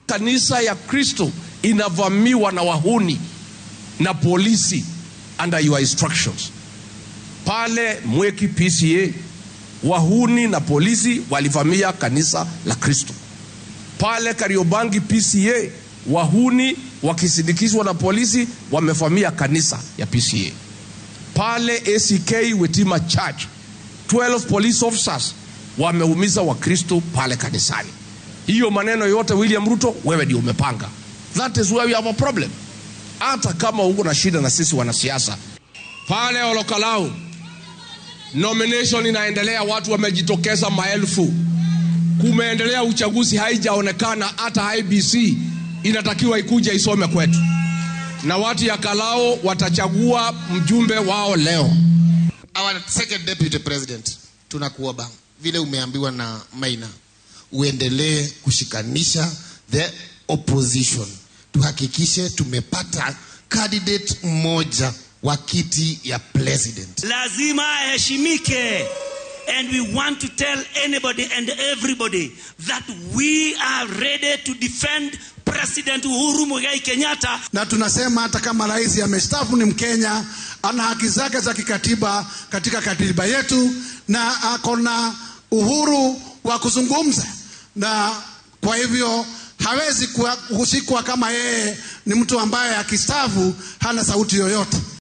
kanisa ya Kristo inavamiwa na wahuni na polisi under your instructions. Pale Mweki PCA wahuni na polisi walivamia kanisa la Kristo. Pale Kariobangi PCA wahuni wakisindikizwa na polisi wamevamia kanisa ya PCA. Pale ACK Wetima Church 12 police officers wameumiza Wakristo pale kanisani. Hiyo maneno yote William Ruto, wewe ndio umepanga. That is where we have a problem. Hata kama uko na shida na sisi wanasiasa pale Olokalau, nomination inaendelea, watu wamejitokeza maelfu, kumeendelea uchaguzi, haijaonekana hata IBC inatakiwa ikuje isome kwetu, na watu ya Kalao watachagua mjumbe wao leo. Our second deputy president, tunakuomba vile umeambiwa na Maina, uendelee kushikanisha the opposition, tuhakikishe tumepata candidate mmoja wa kiti ya president. lazima aheshimike and we want to tell anybody and everybody that we are ready to defend president uhuru muigai kenyatta na tunasema hata kama rais amestaafu ni Mkenya, ana haki zake za kikatiba katika katiba yetu, na ako na uhuru wa kuzungumza, na kwa hivyo hawezi kuwa- kushikwa kama yeye ni mtu ambaye akistaafu hana sauti yoyote.